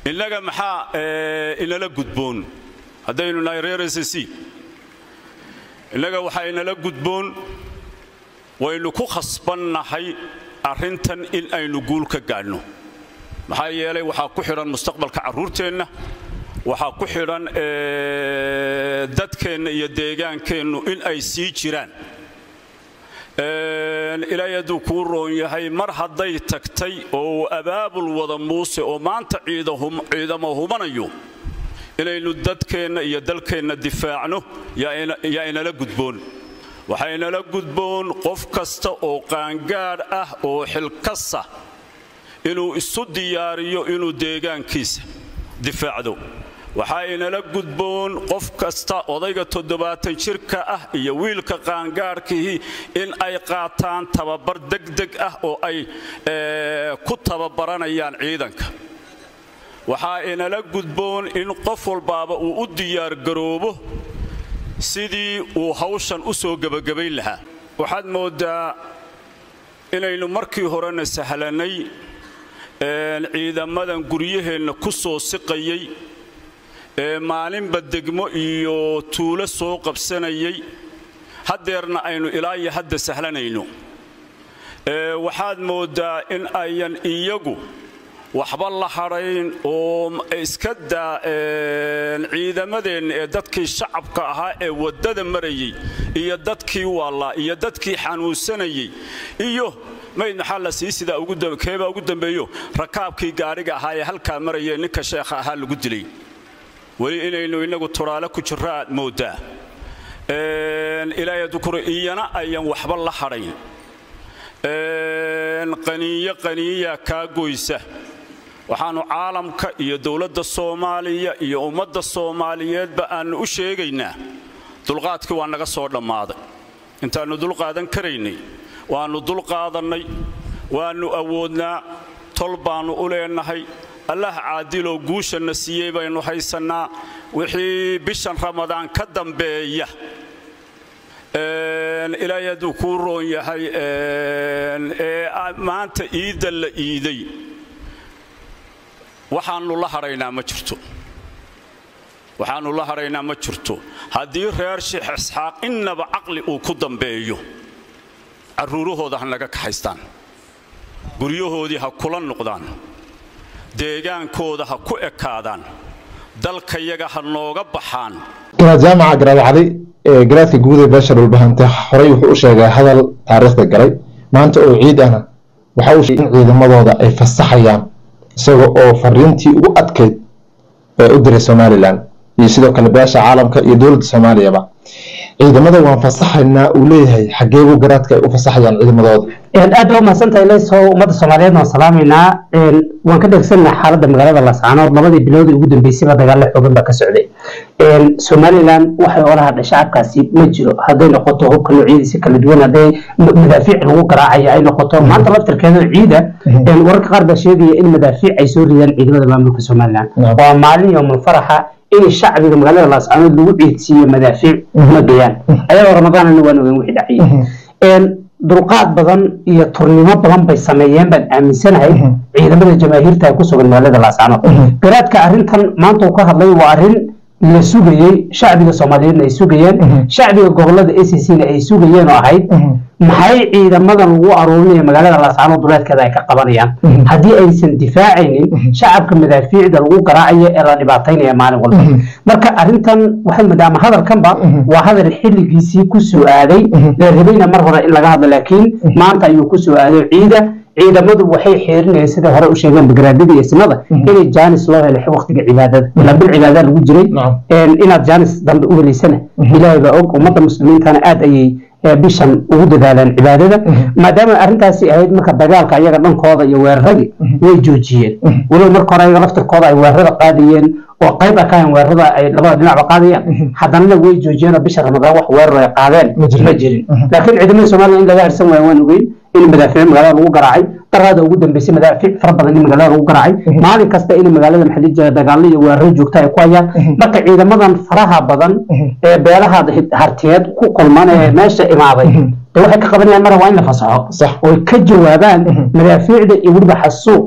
innaga maxaa inala gudboon haddaynu nahay reer s c innaga waxaa inala gudboon waynu ku khasbannahay arrintan in aynu guul ka gaadhno maxaa yeelay waxaa ku xidhan mustaqbalka carruurteenna waxaa ku xidhan dadkeenna iyo deegaankeennu in ay sii jiraan ilaahay hadduu kuu roon yahay mar hadday tagtay oo abaabul wada muuse oo maanta ciidamo humanayo inaynu dadkeenna iyo dalkeenna difaacno yaa inala gudboon waxaa inala gudboon qof kasta oo qaangaadh ah oo xilkasa inuu isu diyaariyo inuu deegaankiisa difaacdo waxaa inala gudboon qof kasta odayga toddobaatan jirka ah iyo wiilka qaangaadhkihii in ay qaataan tababar degdeg ah oo ay ku tababaranayaan ciidanka waxaa inala gudboon in qof walbaaba uu u diyaargaroobo sidii uu hawshan u soo gebagabayn lahaa waxaad mooddaa inaynu markii horena sahlannay ciidamadan guryaheenna ku soo siqayay ee maalinba degmo iyo tuulo soo qabsanayay haddeerna aynu ilaa iyo hadda sahlanayno waxaad mooddaa in ayan iyagu waxba la hadhayn oo iska daa ciidamadeenna ee dadkii shacabka ahaa ee waddada marayay iyo dadkii waallaa iyo dadkii xanuunsanayay iyo mayd maxaa la sii sidaa keebaa ugu dambeeyo rakaabkii gaadhiga ahaa ee halkaa marayee ninka sheekha ahaa lagu dilay weli inaynu innagu turaale ku jirro aad mooddaa ilaahay dukuro iyana ayan waxba la hadhayn qaniiyo qaniiyaa kaa goysa waxaannu caalamka iyo dowladda soomaaliya iyo ummadda soomaaliyeedba aannu u sheegaynaa dulqaadkii waa naga soo dhammaaday intaannu dulqaadan karaynay waannu dulqaadannay waannu awoodnaa tol baannu u leennahay allah caadiloo guushanna siiyey baynu haysannaa wixii bishan ramadaan ka dambeeya ilaahay hadduu kuu roon yahay ee maanta iidda la iiday waxaannu la hadhaynaa ma jirto waxaannu la hadhaynaa ma jirto haddii reer sheekh isxaaq innaba caqli uu ku dambeeyo carruurahooda ha naga kaxaystaan guryahoodii ha kula noqdaan deegaankooda ha ku ekaadaan dalkayaga ha nooga baxaan inaad jaamaca garaadacday ee garaadka guud ee beesha dhulbahante horey wuxuu u sheegay hadal taariikhda galay maanta oo ciid ahna waxa uu sheegay in ciidamadooda ay fasaxayaan isaga oo fariintii ugu adkayd ee u diray somalilan iyo sidoo kale beesha caalamka iyo dowladda soomaaliyaba ciidamada waan fasaxaynaa uu leeyahay xageebuu garaadka ay u fasaxayaan ciidamadooda aad baa umahadsantahay leso ummadda soomaaliyeed waan salaamaynaa waan ka dhegsannaha xaaladda magaalada laascaanood labadii biloodii ugu dambeysayba dagaalo xoogan baa ka socday somalilan waxay ola hadhay shacabkaasi ma jiro hadday noqoto hubka noocyadiisa kala duwan hadday madaafiic lagu garaacayo ay noqoto maanta laftirkeeda ciida wararka qaar baa sheegaya in madaafiic ay soo ridaan ciidamada maamulka somalilan waa maalin yowmul faraxa in shacbiga magaalada laascaanood lagu ciidsiiyo madaafiic ma gayaan ayagoo ramadaanana waan ogeyn wixii dhacayay dulqaad badan iyo turnimo badan bay sameeyeen baan aaminsanahay ciidamada jamaahiirta ee ku sugan magaalada laascaanood garaadka arrintan maanta uu ka hadlay waa arrin la sugayey shacbiga soomaaliyeedna ay sugayeen shacbiga gobolada a c c na ay sugayeen oo ahayd maxay ciidamadan lagu aruurinaya magaalada laascaanood duleedkeeda ay ka qabanayaan haddii aysan difaacaynin shacabka madaafiicda lagu garaacayo ee la dhibaataynaya maalin walba marka arrintan waxay maadaama hadalkanba waa hadal xilligiisii ku soo aaday la rabayna mar hore in laga hadlo laakiin maanta ayuu ku soo aaday ciida ciidamadu waxay xeerinayeen sida hore u sheegeen bagaraadada iyo sinada inay jaanis loo helay waqtiga cibaadada ilaa bil cibaada lagu jiray inaad jaanis dambe u helaysana ilaahay baa og ummadda muslimiintana aad ayay bishan ugu dadaalaan cibaadada maadaama arrintaasi ahayd marka dagaalka ayaga dhankooda iyo weeraradii way joojiyeen weliba marka hore ayaga laftirkooda ay weerarada qaadayeen oo qayb ah kahayn weerarada ay labada dhinacba qaadayaan haddanana way joojiyeen oo bisha ramadaan wax weerar ay qaadeen ma jirin laakiin ciidamada soomaaliya in laga harsan waayo waan ogeyn in madaafiic magaalada lagu garaacay daraada ugu dambeysay madaafiic fara badan in magaalada lagu garaacay maalin kasta in magaalada maxalli jira dagaallo iyo weeraro joogta ay ku hayaan marka ciidamadan faraha badan ee beelaha hartiyeed ku kulman ee meesha imaaday waxay ka qabanayaan mara waa in la fasaxo oy ka jawaabaan madaafiicda iyo weliba xasuuqa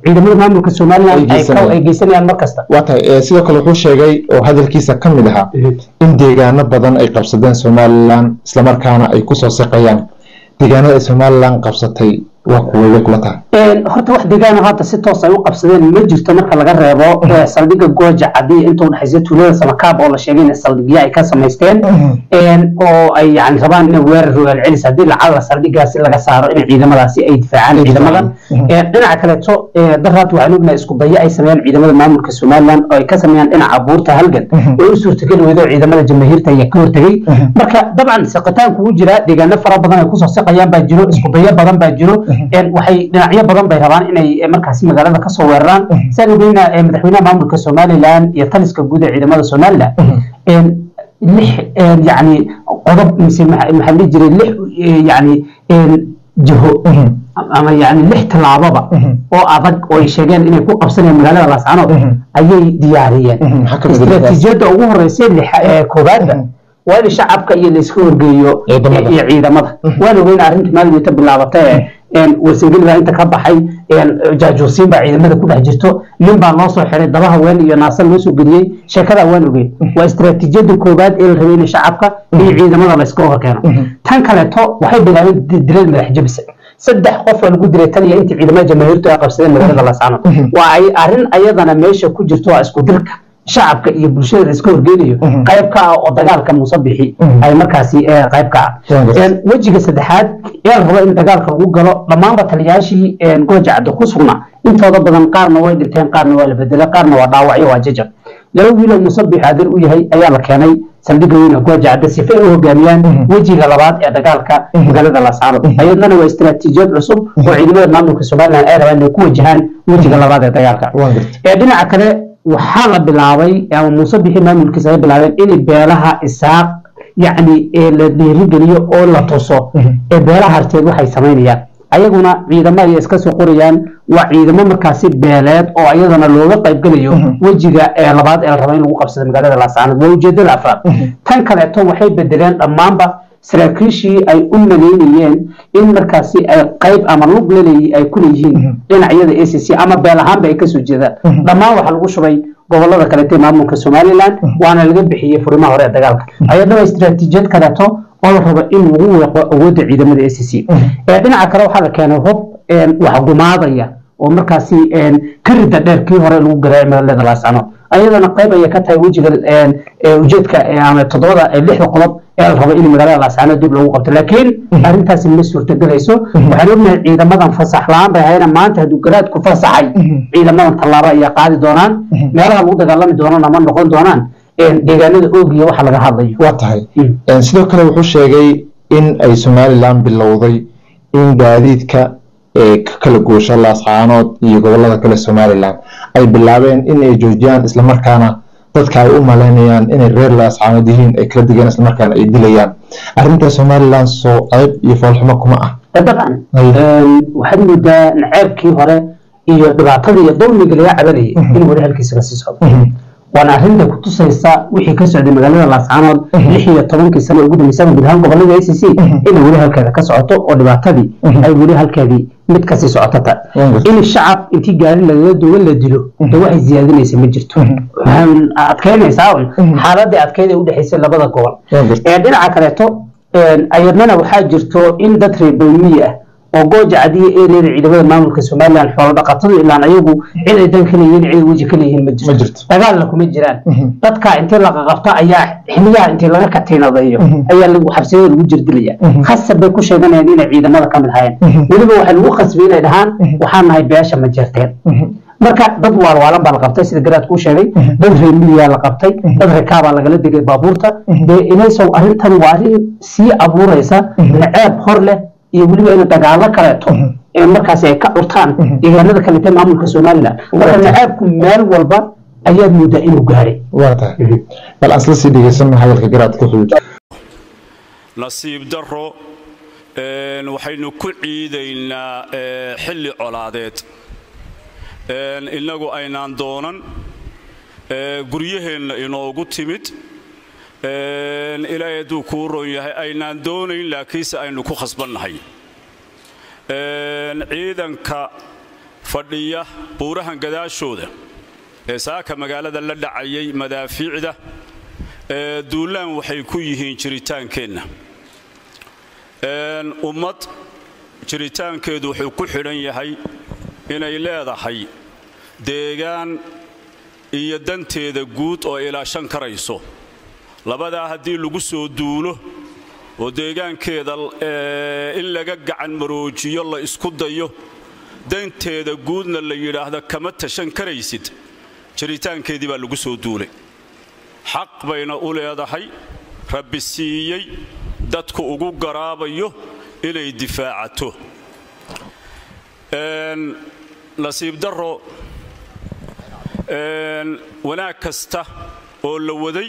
ciidamada maamulka somalilan Ay ay ka- geysanayaan. ay geysanayaan mar kasta waa tahay eh, sidoo kale wuxuu sheegay oo hadalkiisa ka mid ahaa in deegaano badan ay qabsadeen somalilan islamarkaana ay kusoo siqayaan deegaanada ay somalilan qabsatay waa kuway kula tahay Een, horta wax deegaano hadda si toos ay u qabsadeen ma jirto marka laga reebo ee, saldhigga gooja cadii inta udhexaysa tuulada samakaab oo la sheegay in saldhigyo ay ka samaysteen Een, oo ay yani rabaan inay weerar rogaal celis haddii lacala saldhiggaasi laga saaro in ciidamadaasi ay difaacaan Ay ciidamadan difaacaan. Een, dhinaca kaleeto ee, daraad waxaan ognahay isku dayo ay sameeyaan ciidamada maamulka somalilan oo ay ka sameeyaan dhinaca buurta halgan way u suurtageli weydo ciidamada jamaahiirta ayaa ka hortegay marka dabcan siqitaanku wuu jiraa deegaano fara badan ay kusoo siqayaan baa jiro isku dayo badan baa jiro Een, waxay dhinacyo badan bay rabaan inay eh, markaasi magaalada kasoo weeraraan saan ogeyna eh, madaxweynaha maamulka somalilan iyo taliska guud ee ciidamada somalilan Een, lix een, yani qodob mise maxa maxaa la dhihi jiray lix eh, yani een, jiho ama yani lix tallaababa oo adag oo ay sheegeen inay ku qabsanayaan magaalada laascanood ayay diyaariyeen maxaa ka mid ah istiraatiijiyadda ugu horeysa lixa- ee koobaadda waa in shacabka iyo layska horgeeyo Ciidamada. iyo ciidamada waan ogeyna arrinta maalinta bilaabatay ee een, warsangeli inta ka baxay een, jaajuusiin baa ciidamada ku dhex jirto nin baa loo soo xiray daba haween iyo naasar loo soo geliyey sheekadaa waan ogeyn waa istiraatiijiyadda koobaad ee la rabay in shacabka iyo ciidamada layska horkeeno tan kaleeto waxay bilaabeen di- dilal madax jabisa saddex qof oo lagu dilay tan iyo intii ciidamada jamaahiirtu ay qabsadeen magaalada laascanood waa ay arrin ayadana meesha ku jirto waa isku dirka shacabka iyo bulshada la iska horgeynayo qayb ka ah oo dagaalka muuse bixi ay markaasi eh, qayb ka ah Waan gartay. Een, wejiga saddexaad ee la rabo in dagaalka lagu galo dhammaanba taliyaashii een, gooja cadda ku sugnaa intooda badan qaarna way dhinteen qaarna waa la bedelay qaarna waa dhaawacyo waa jajab laba wiiloo muuse bixi adeer u yahay ayaa la keenay saldhigga weyn ee gooja cadda sife ay u hogaamiyaan wejiga labaad ee dagaalka magaalada laascaanood ayadana waa istiraatiijiyad cusub oo ciidamada maamulka somalilan ay rabaan inay ku wajahaan wejiga labaad ee dagaalka waan gartay ee dhinaca kale waxaa la bilaabay ama muuse bixi maamulkiisa ay bilaabeen in beelaha isaaq yacni ee la dhiirigeliyo oo la tuso ee beelaha harteed waxay samaynayaan ayaguna ciidamo ayay iska soo qorayaan waa ciidamo markaasi beeleed oo ayadana looga qaybgelayo wejiga ee labaad ee la rabo in lagu qabsado magaalada laascaanood waa ujeedada afraad tan kaleeto waxay bedeleen dhammaanba saraakiishii ay u maleynayeen in markaasi ay qayb ama lug laleeyi ay ku leeyihiin dhinacyada a c c ama beel ahaanba ay kasoo jeedaan dhammaan waxaa lagu shubay gobolada kaleete maamulka somalilan waana laga bixiyey furimaha hore ee dagaalka ayadana waa istiraatiijiyad kaleeto oo la rabo in lagu weeqo awoodda ciidamada a c c ee dhinaca kale waxaa la keenay hub een, wax gumaadaya oo markaasi een, ka rida dheer kii hore lagu garaacay magaalada laascanood ayadana qayb ayay ka tahay wejiga een, ee ujeedka ee, ama toddobada ee lixda qodob ee la rabo in magaalada laascanood dib lagu qabto laakiin arrintaasi ma suurtagelayso waxaan ognahay ciidamadan fasax la-aan bay hayna maanta hadduu garaadku fasaxay ciidamadan tallaabo ayaa qaadi doonaan meelaha lagu dagaalami doonana ma noqon doonaan een, deegaanada oogiya waxa laga hadlayo waa tahay Mm. Een, sidoo kale wuxuu sheegay in ay somalilan bilowday in gaadiidka ee ka kala goosha laascaanood iyo gobolada kale somalilan ay bilaabeen in ay joojiyaan islamarkaana dadka ay u malaynayaan inay reer laascaanood yihiin ay kala digeen islamarkaana ay dilayaan arrinta somalilan soo qayb iyo foolxumo kuma ah dabcan Ay. een, waxaad moodaa naceebkii hore iyo dhibaatada iyo dulmiga laga cabanayay in weli halkiisa kasii socdo waana arrinta ku tusaysa wixii ka socday magaalada laascaanood lix iyo tobankii sano ugu dambeysaba guud ahaan gobolada a c c inay weli halkeeda ka socoto oo dhibaatadii ay weli halkeedii mid kasii socotata Waan gartay. in shacab intii gaari lagaga duwan la dilo de waxay ziyaadinaysa ma jirto waxaan adkeynaysaa un xaaladii adkeyd ee udhexaysay labada gobol Waan gartay. ee dhinaca kaleeto een, ayadnana waxaa jirto in dad reer bowmiyi ah oo gooja cadiya ereeda ciidamada maamulka somalilan xoolo dhaqatadu ilaan ayagu cid ay dan ka leeyihiin cid ay weji ka leeyihiin ma Ma jirto jirto. dagaalna kuma jiraan dadka intii laga qabto ayaa xiliyaha intii laga katiinadeeyo ayaa lagu xabsiyada lagu jirdilaya khasab bay ku sheeganayaan inay ciidamada ka mid hayeen weliba waxay lagu khasbay inay dhahaan waxaan nahay beesha ma jirteen marka dad waalwaalan baa la qabtay sida garaad kuu sheegay dad reemiyaa la qabtay dad rakaabaa lagala degay baabuurta dee inaysow arrintan waa arrin sii abuuraysa naceeb hor leh iyo weliba in dagaalo kaleeto ee markaasi ay ka curtaan deegaanada kalete maamulka somalilan marka naceebku meel walba ayaad moodaa inuu gaaray waa tahay bal aan isla sii dhegeysano hadalka garaadka xuduud nasiib darro een, waxaynu ku ciidaynaa ee, xilli colaadeed een, innagu aynaan doonan ee, guryaheenna inoogu timid een, ilaahay hadduu kuu ron yahay aynaan doonayn laakiinse aynu ku khasbannahay een, ciidanka fadhiya buurahan gadaashooda ee saaka magaalada la dhacayay madaafiicda ee duulaan waxay ku yihiin jiritaankeenna ummad jiritaankeedu wuxuu ku xidhan yahay inay leedahay deegaan iyo danteeda guud oo ilaashan karayso labadaa haddii lagu soo duulo oo deegaankeeda in laga gacan maroojiyo la isku dayo danteeda guudna la yidhaahdo kama tashan karaysid jiritaankeedii baa lagu soo duulay xaq bayna u leedahay rabbi siiyey dadku ugu garaabayo inay difaacato nasiib darro wanaag kasta oo la waday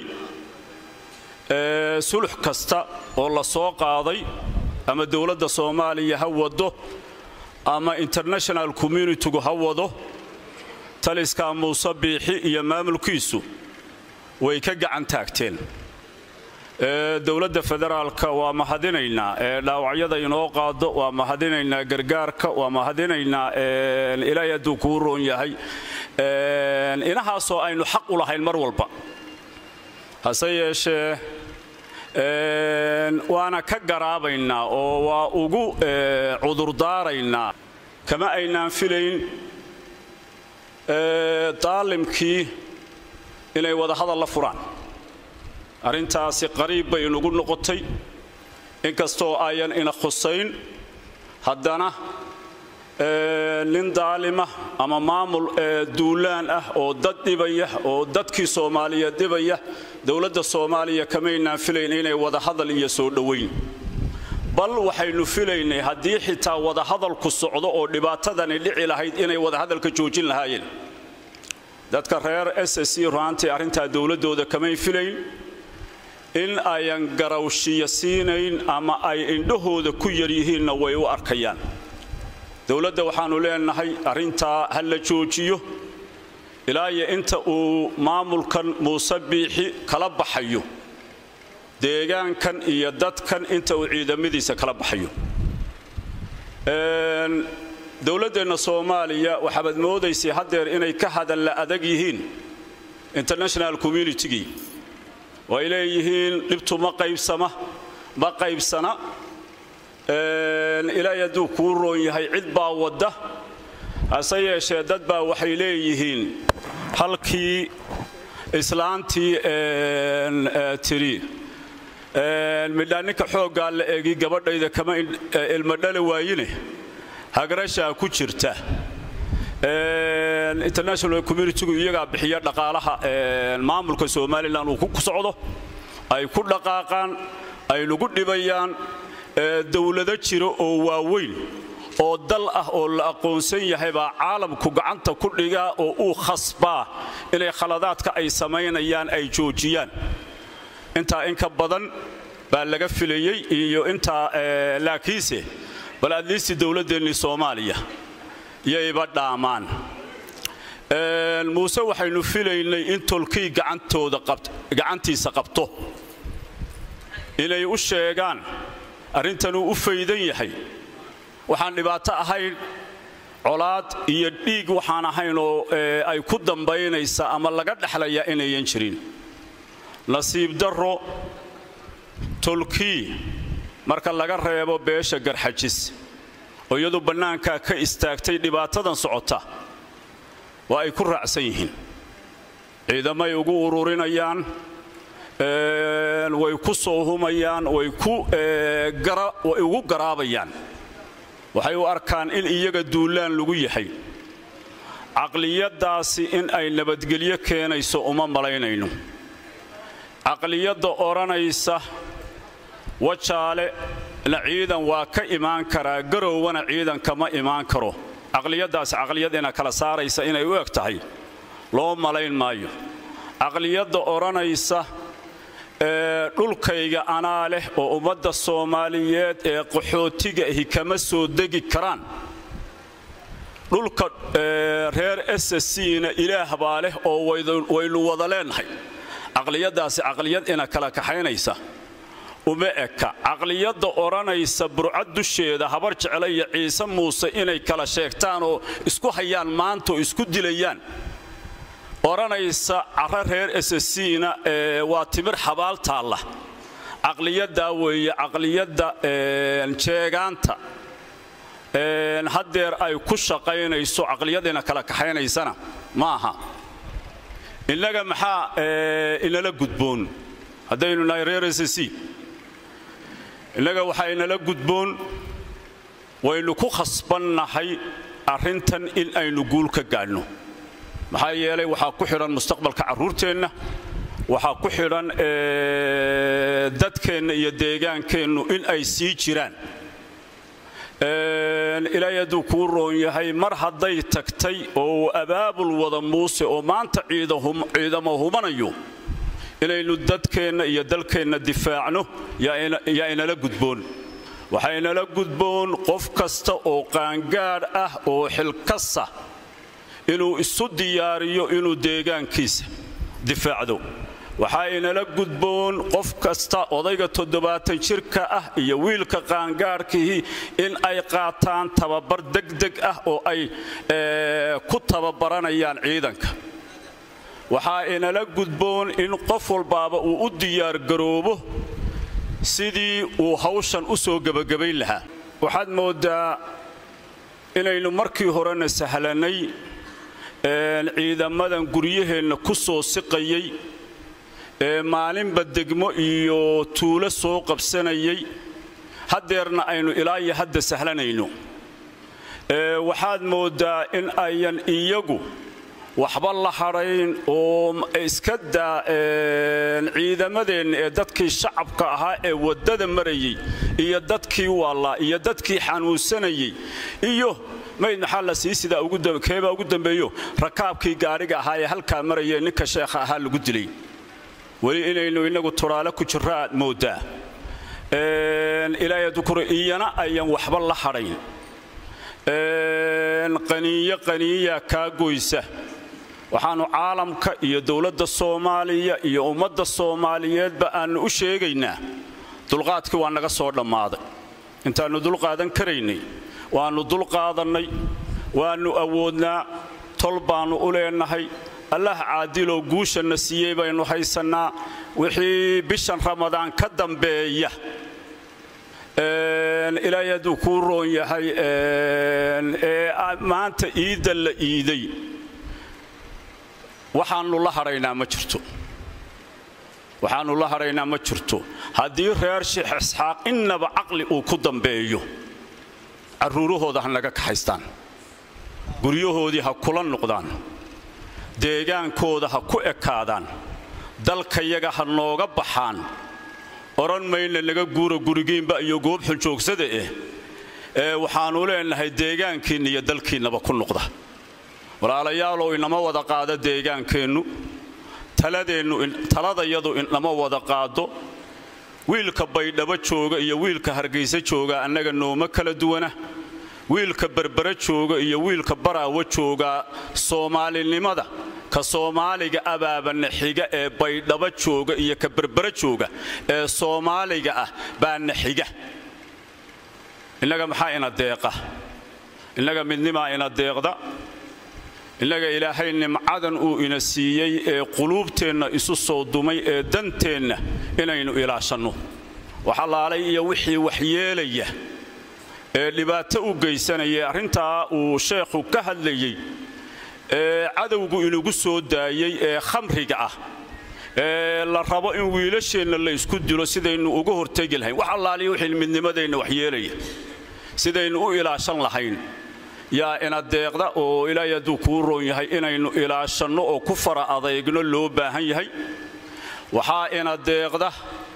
sulux kasta oo la soo qaaday ama dowladda soomaaliya ha wado ama international communitigu ha wado taliskaa muuse biixi iyo maamulkiisu way ka gacan taagteen dowladda federaalka waa mahadinaynaa dhaawacyada inoo qaado waa mahadinaynaa gargaarka waa mahadinaynaa ilaahay hadduu kuu roon yahay inahaasoo aynu xaq u lahayn mar walba hase yeeshee waana ka garaabaynaa oo waa ugu cudurdaaraynaa kama aynaan filayn daalimkii inay wadahadal la furaan arrintaasi qariib bay inugu noqotay inkastoo ayan ina khusayn haddana nin daalima ama maamul duulaan ah oo dad dhibaya oo dadkii soomaaliyeed dhibaya dowladda soomaaliya kamaynaan filayn inay wadahadal iyo soo dhowayn bal waxaynu filaynay haddii xitaa wadahadalku socdo oo dhibaatadani dhici lahayd inay wadahadalka joojin lahaayeen dadka reer s c ruaantii arrintaa dowladdooda kamay filayn in ayan garawshiya siinayn ama ay indhahooda ku yaryihiinna way u arkayaan dowladda waxaannu leenahay arrintaa ha la joojiyo ilaa iyo inta uu maamulkan muuse biixi kala baxayo deegaankan iyo dadkan inta uu ciidamadiisa kala baxayo dowladdeenna soomaaliya waxaabaad moodaysay haddeer inay ka hadalla adag yihiin international communitygii oo ay leeyihiin dhibtu ma qaybsama ma qaybsana ilaahay hadduu kuu roon yahay cid baa wadda hase yeeshee dad baa waxay leeyihiin halkii islaantii tiri midhaa ninka xooggaa la egi gabadhayda kama ilmadhala waayine hagarashaa ku jirta international communitigu iyagaa bixiya dhaqaalaha maamulka somalilan uu ku socdo ay ku dhaqaaqaan ay lagu dhibayaan dowlado jiro oo waaweyn oo dal ah oo la aqoonsan yahay baa caalamku gacanta ku dhigaa oo uu khasbaa inay khaladaadka ay samaynayaan ay joojiyaan intaa in ka badan baa laga filayey iyo intaa laakiinse bal adliisti dowladdeennii soomaaliya yayba dhaamaan muuse waxaynu filaynay in tolkii gacantiisa qabto inay u sheegaan arrintanuu u faydan yahay waxaan dhibaato ahayn colaad iyo dhiig waxaan ahayn oo ay ku dambaynaysa ama laga dhexlayaa inayan jirin nasiib darro tolkii marka laga reebo beesha garxajis oo iyadu bannaankaa ka istaagtay dhibaatadan socota waa ay ku raacsan yihiin ciidamay ugu ururinayaan way ku soo humayaan way ugu garaabayaan waxay u arkaan in iyaga duulaan lagu yahay caqliyaddaasi in ay nabadgelyo keenayso uma malaynayno caqliyadda odhanaysa wajaale na ciidan waa ka imaan karaa garowwana ciidan kama imaan karo caqliyaddaasi caqliyad ina kala saaraysa inay u eg tahay loo malayn maayo caqliyadda odhanaysa dhulkayga anaa leh oo ummadda soomaaliyeed ee qaxootiga ahi kama soo degi karaan dhulka reer sscna ilaah baa leh oo waynu wada leenahay caqliyaddaasi caqliyad ina kala kaxaynaysa uma eka caqliyadda odhanaysa burcad dusheeda habar jecla iyo ciise muuse inay kala sheegtaan oo isku hayaan maanta oo isku dilayaan odhanaysa cara reer sscna waa timir xabaal taalla caqliyaddaa weeye caqliyadda jeegaanta haddeer ay ku shaqaynayso caqliyadiina kala kaxaynaysana ma aha innaga maxaa inala gudboon haddaynu nahay reer ssc innaga waxaa inala gudboon waynu ku khasbannahay arrintan in aynu guul ka gaadhno maxaa yeelay waxaa ku xidhan mustaqbalka carruurteenna waxaa ku xidhan dadkeenna iyo deegaankeennu in ay sii jiraan ilaahay hadduu kuu roon yahay mar hadday tagtay oo abaabul wada muuse oo maanta ciidamo humanayo inaynu dadkeenna iyo dalkeenna difaacno yaa inala gudboon waxaa inala gudboon qof kasta oo qaangaadh ah oo xilkasa inuu isu diyaariyo inuu deegaankiisa difaacdo waxaa inala gudboon qof kasta odayga toddobaatan jirka ah iyo wiilka qaangaadhkihii in ay qaataan tababar degdeg ah oo ay ku tababaranayaan ciidanka waxaa inala gudboon in qof walbaaba uu u diyaargaroobo sidii uu hawshan u soo gebagabayn lahaa waxaad mooddaa inaynu markii horena sahlannay ciidamadan guryaheenna ku soo siqayay ee maalinba degmo iyo tuulo soo qabsanayay haddeerna aynu ilaa iyo hadda sahlanayno waxaad mooddaa in ayan iyagu waxba la hadhayn oo iska daa ciidamadeenna ee dadkii shacabka ahaa ee waddada marayay iyo dadkii waallaa iyo dadkii xanuunsanayay iyo mayd maxaa la sii sidaa keebaa ugu dambeeyo rakaabkii gaadhiga ahaa ee halkaa marayee ninka sheekha ahaa lagu dilay weli inaynu innagu turaale ku jirro aad mooddaa ilaahay dukuro iyana ayan waxba la hadhayn qaniiyo qaniiyaa kaa goysa waxaannu caalamka iyo dowladda soomaaliya iyo ummadda soomaaliyeedba aannu u sheegaynaa dulqaadkii waa naga soo dhammaaday intaannu dulqaadan karaynay waannu dulqaadannay waannu awoodnaa tol baannu u leennahay allah caadiloo guushanna siiyey baynu haysannaa wixii bishan ramadaan ka dambeeya ilaahay hadduu kuu roon yahay ee maanta iidda la iiday waxaannu la hadhaynaa ma jirto waxaannu la hadhaynaa ma jirto haddii reer sheekh isxaaq innaba caqli uu ku dambeeyo carruurahooda ha naga kaxaystaan guryahoodii ha kula noqdaan deegaankooda ha ku ekaadaan dalkayaga ha nooga baxaan odhan mayna naga guura gurigiinba iyo goob xunjoogsada eh ee waxaannu leennahay deegaankiinna iyo dalkiinnaba ku noqda walaalayaalow inama wada qaado deegaankeennu taladayadu inama wada qaado wiilka baydhabo jooga iyo wiilka hargaysa jooga annaga nooma kala duwana wiilka berbere jooga iyo wiilka baraawo joogaa soomaalinimada ka soomaaliga abaabana xiga ee baydhabo jooga iyo ka berbere jooga ee soomaaliga ah baana xiga innaga maxaa ina deeqa innaga midnimaa ina deeqda innaga ilaahay nimcadan uu ina siiyey ee quluubteenna isu soo dumay ee danteenna inaynu ilaashanno waxalaalay iyo wixii waxyeelaya ee dhibaato u geysanaya arrintaa uu sheekhu ka hadlayey ee cadowgu inugu soo daayey ee khamriga ah ee la rabo in wiilasheenna la ysku dilo sidaynu uga hortegi lahayn wax allaaliya wixii midnimadeenna waxyeelaya sidaynu u ilaashan lahayn yaa ina deeqda oo ilaahay hadduu kuu roon yahay inaynu ilaashanno oo ku fara adeygno loo baahan yahay waxaa ina deeqda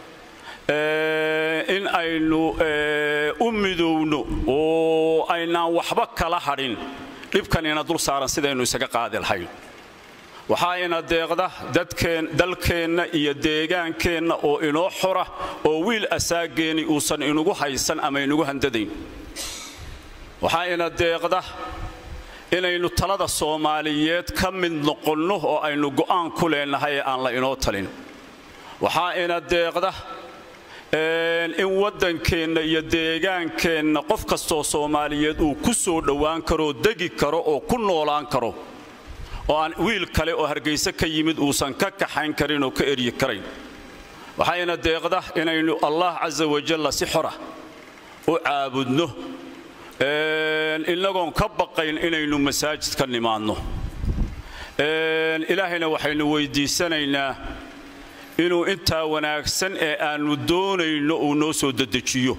in aynu u midowno oo aynaan waxba kala hadhin dhibkan ina dul saaran sidaynu isaga qaadi lahayn waxaa ina deeqda dalkeenna iyo deegaankeenna oo inoo xora oo wiil asaageeni uusan inugu haysan ama inugu handadayn waxaa ina deeqda inaynu talada soomaaliyeed ka mid noqonno oo aynu go'aan ku leennahay ee aan la inoo talin waxaa ina deeqda in waddankeenna iyo deegaankeenna qof kastoo soomaaliyeed uu ku soo dhowaan karoo degi karo oo ku noolaan karo oo aan wiil kale oo hargayse ka yimid uusan ka kaxayn karin oo ka eryi karayn waxayna deeqda inaynu allah casa wajalla si xora u caabudno innagoon ka baqayn inaynu masaajid ka nimaadno ilaahayna waxaynu weydiisanaynaa inuu intaa wanaagsan ee aannu doonayno uu noo soo dedejiyo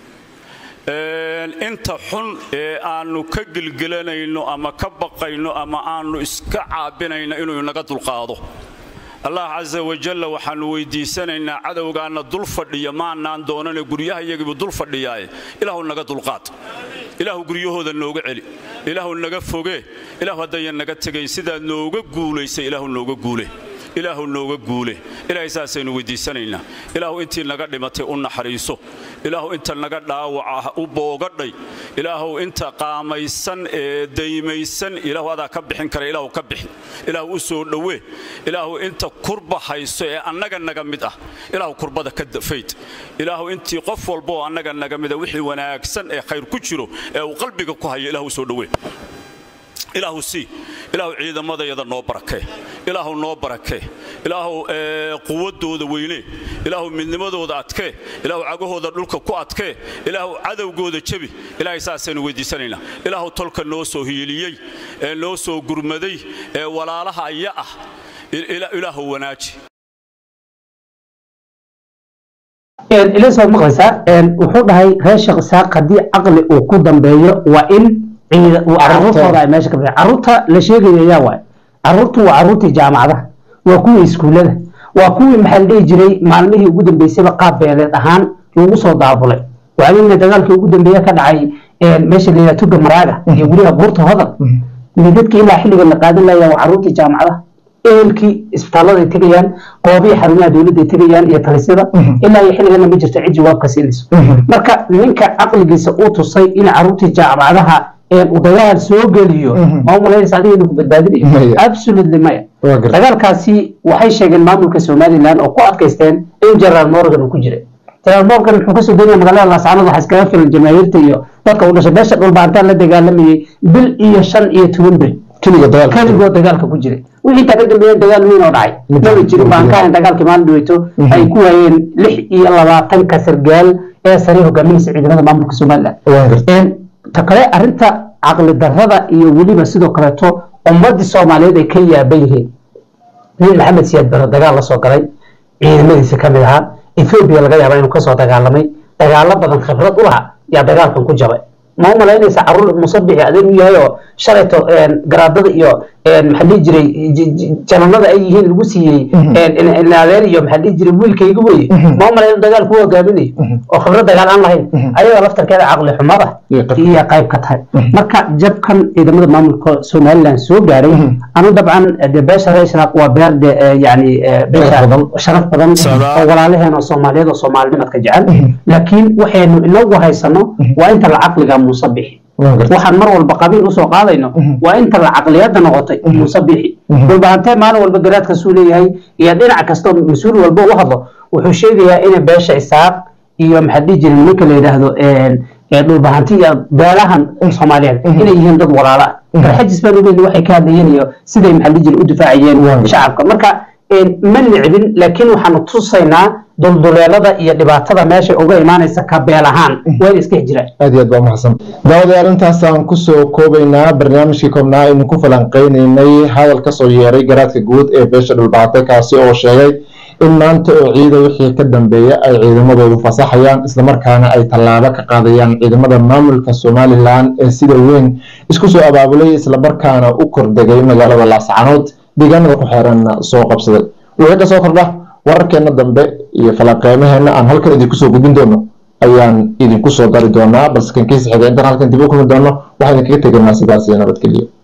inta xun ee aannu ka gelgelanayno ama ka baqayno ama aannu iska caabinayno inuu inaga dulqaado allah casa wajalla waxaannu weydiisanaynaa cadowgaanna dul fadhiya maanaan doonane guryaha iyagiibu dul fadhiyaaye ilaahu naga dulqaad ilaahu guryahooda nooga celi ilaahu naga fogee ilaahu haddayan naga tegayn sidaad nooga guulaysay ilaahu nooga guule ilaahu nooga guule ilaahay saasaynu weydiisanaynaa ilaahu intii naga dhimatay u naxariiso ilaahu inta naga dhaawaca u boogadhay ilaahu inta qaamaysan ee daymaysan ilaahu adaa ka bixin kara ilaahu ka bixi ilaahu u soo dhowee ilaahu inta kurba hayso ee annaga naga mid ah ilaahu kurbada ka fayd ilaahu intii qof walba oo annaga naga mida wixii wanaagsan ee khayr ku jiro ee uu qalbiga ku hayo ilaahu u soo dhowee ilaahu sii ilaahu ciidamadayada noo barakee ilaahu noo barakee ilaahu quwadooda weynee ilaahu midnimadooda adkee ilaahu cagahooda dhulka ku adkee ilaahu cadowgooda jebi ilaahay saasaynu weydiisanaynaa ilaahu tolka noo soo hiiliyey ee noo soo gurmaday ee walaalaha aya ah ilaahu wanaaji ilas waad maqlaysaa wuxuu dhahay reer sheekh isaaq haddii caqli uu ku dambeeyo waa in caruurtooda ay meesha ka bixi caruurta la sheegaya yaa waay caruurtu waa caruurtii jaamacadaha waa kuwii iskuullada waa kuwii maxaa la dhihi jiray maalmihii ugu dambeysayba qaab beeleed ahaan lagu soo daabulay waxaa dagaalkii ugu dambeeye ka dhacay meesha la yidhaha tuga maraaga iyo guryaha buurta hodal dadkii ilaa xilliga la qaadan layaa waa caruurtii jaamacadaha ehelkii isbitaalladay tegayaan qoobihii xarumaha dowladday tegayaan iyo talisyada ilaa iyo xilligana ma jirto cid jawaabka siinayso marka ninka caqligiisa uu tusay in caruurtii jaamacadaha uu dagaal soo geliyo ma u malaynaysa adiga inuu ku badbaadinayo absolutely maya dagaalkaasi waxay sheegeen maamulka somaliland oo ku adkaysteen in general morgan uu ku jiray general morgan wuxuu kasoo degaya magaalada laascaanood waxa iskaga filan jamaahiirta iyo dadka u dhashay beesha dhulbaantaan la dagaalamayay bil iyo shan iyo toban bil keligoo dagaalka ku jiray wixii intaa ka dambeeyeen dagaal weyn oo dhacay maba jirin baan ka ahayn dagaalkii maalin dhaweyto ay ku waayeen lix iyo labaatanka sargaal ee sare hogaaminaysa ciidamada maamulka somaliland ta kale arrinta caqli darrada iyo weliba sidoo kaleeto ummadii soomaaliyeed ay ka yaaban yihiin nin maxamed siyaad bare dagaal la soo galay ciidamadiisa ka mid ahaa ethoobiya laga yaaba inuu kasoo dagaalamay dagaalo badan khibrad u laha yaa dagaalkan ku jabay ma u malaynaysa caruur musabixi adeer u yahay oo shalayto garaadada iyo maxaa dhihi jiray jananada ay yihiin lagu siiyey adeer iyo maxaa dhihi jiray wiilkayga weye ma u malayna dagaal ku hogaaminayo oo khibrad dagaal aan lahayn ayaga laftarkeeda caqli xumada iyo qayb ka tahay marka jabkan ciidamada maamulka somaliland soo gaaray anu dabcan de beesha reeshraaq waa beer de yani beesha sharaf badan oo walaalaheen oo soomaaliyeed oo soomaalinimadka jecel laakiin waxaynu inagu haysano waa inta la caqliga musabixi waxaan mar walba qabiil usoo qaadayno waa inta la caqliyada noqotay musabixi dhulbaantee maalin walba garaadka suu leeyahay iyo dhinac kastoo mas-uul walba u hadlo wuxuu sheegayaa ina beesha isaaq iyo maxaa dhihi jiray nimanka la yidhaahdo dhulbahanti iyo beelahan soomaaliyeed inay yihiin dad walaala ah garxajis baan uleeyahay waxay ka hadlayeen iyo siday maxaa dhihi jiray u difaacayeen shacabka marka ma nicbin laakiin waxaanu tusaynaa dulduleelada iyo dhibaatada meesha uga imaanaysa ka beel ahaan waa inay iska hijiraan aad iyo aad baa mahadsan daawadayaal intaasaan kusoo koobaynaa barnaamijkii koobnaa aynu ku falanqeynaynay hadal kasoo yeeray garaadka guud ee beesha dhulbaate kaasi oo sheegay in maanta oo ciida wixii ka dambeeya ay ciidamadoodu fasaxayaan islamarkaana ay tallaabo ka qaadayaan ciidamada maamulka somalilan ee sida weyn isku soo abaabulay islamarkaana u kordegay magaalada laascanood deegaanada ku xeeranna soo qabsaday wixii ka soo kordha wararkeena dambe iyo falanqeymaheenna aan halkan idinku soo gudbin doono ayaan idinku soo dari doonaa balse kan kiisa xiga intaan halkan dib u kulmi doono waxaan idinkaga tegaynaa sidaas iyo nabadgelyo